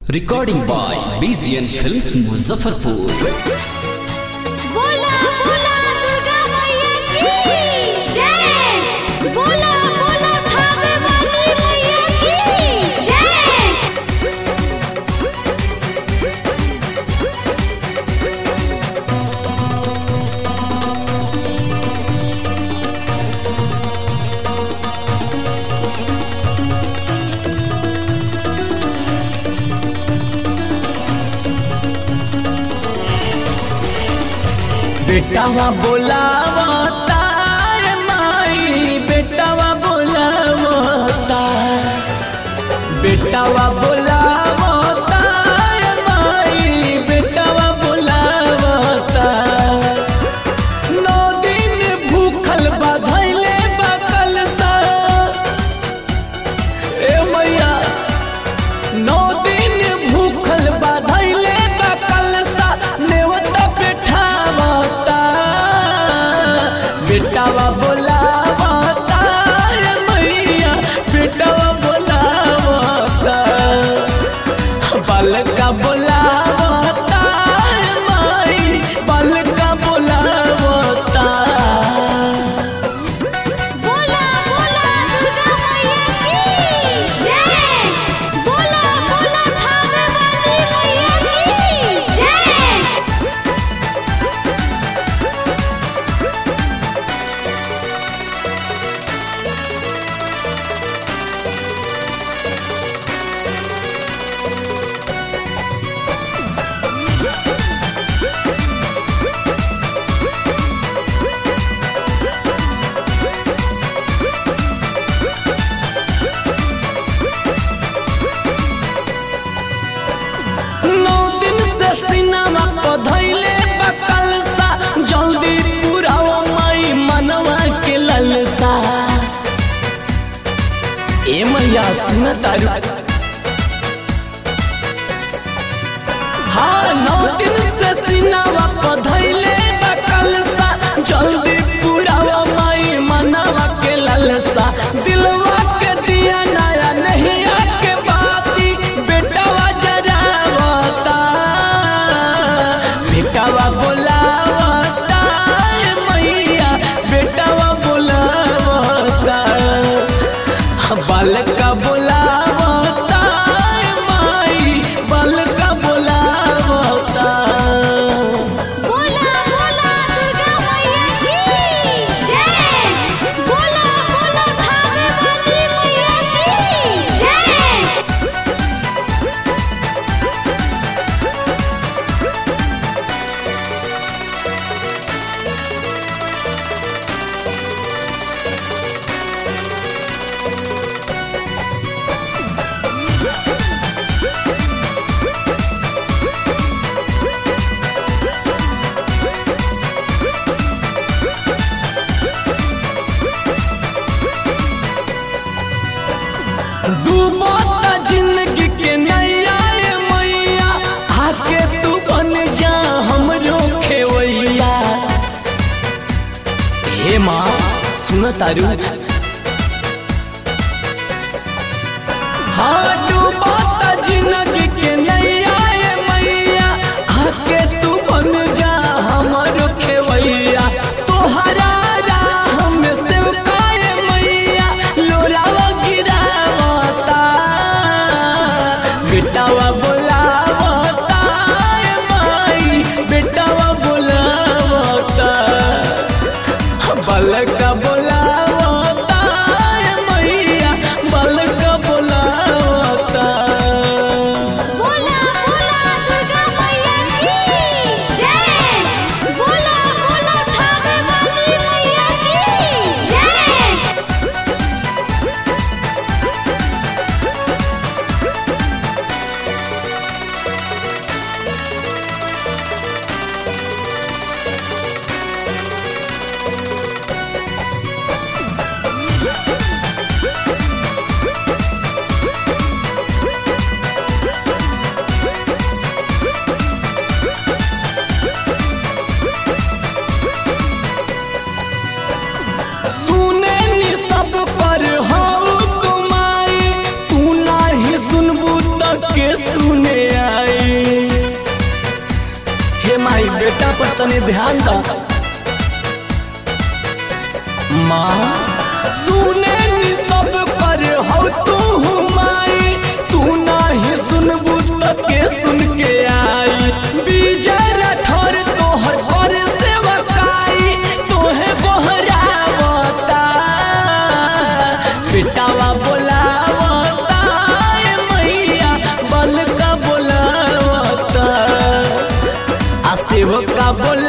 recording by BGN films Muzaffarpur बोला बोला दुर्गा मैया की जय बोला बोला थावे वाली मैया की जय बेटावा बोलावता रे माई बेटावा बोलावता बेटावा बोलावता रे माई बेटावा बोलावता नौ दिन भूखल बाधैले बकल सा ए मैया नौ दिन भूखल बाधैले बकल सा नेवता पेठावता बेटावा बोलावता रे मैया बेटावा बोलावता बालका बोलावता रे माई बालका बोलावता बोला बोला दुर्गा मैया की जय बोला बोला थावे वाली मैया की जय नौ दिन से सिनेमा को धैले बकल सा जल्दी पुराओ माई मनवा के ललसा ए मैया सुन तारू हाँ नौ दिन से सिनेमा को धैले बकल सा जल्दी पुराओ माई मनवा के ललसा दिलवा के दिया नया नहीं आके बाती बेटावा जरावता बेटावा बोलावता ए मैया बेटावा बोलावता बालका बोलावता ए माई बालका बोलावता बोला बोला दुर्गा मैया की जय बोला बोला थावे वाली मैया की जय डूबता जिंदगी के नैया रे मैया आके तू बन जा हमरो खेवैया हे माँ सुन तारू हाँ डूबता जिंदगी के नैया रे मैया आके तू बन जा हमरो खेवैया तोहरा राह में सेवकाए मैया लोरावा गिरावता बेटावा बोलावता ए माई बेटावा बोलावता बलका बोलावता तनी ध्यान दा माँ सुने नी सब कर हो तू माई तू नाही सुनबू त के सुन के आई विजय राठौर तोहर पर सेवकाई तोहे गोहरावता बेटावा बोलावता ए मैया बल का बोलावता आ सेवका बोला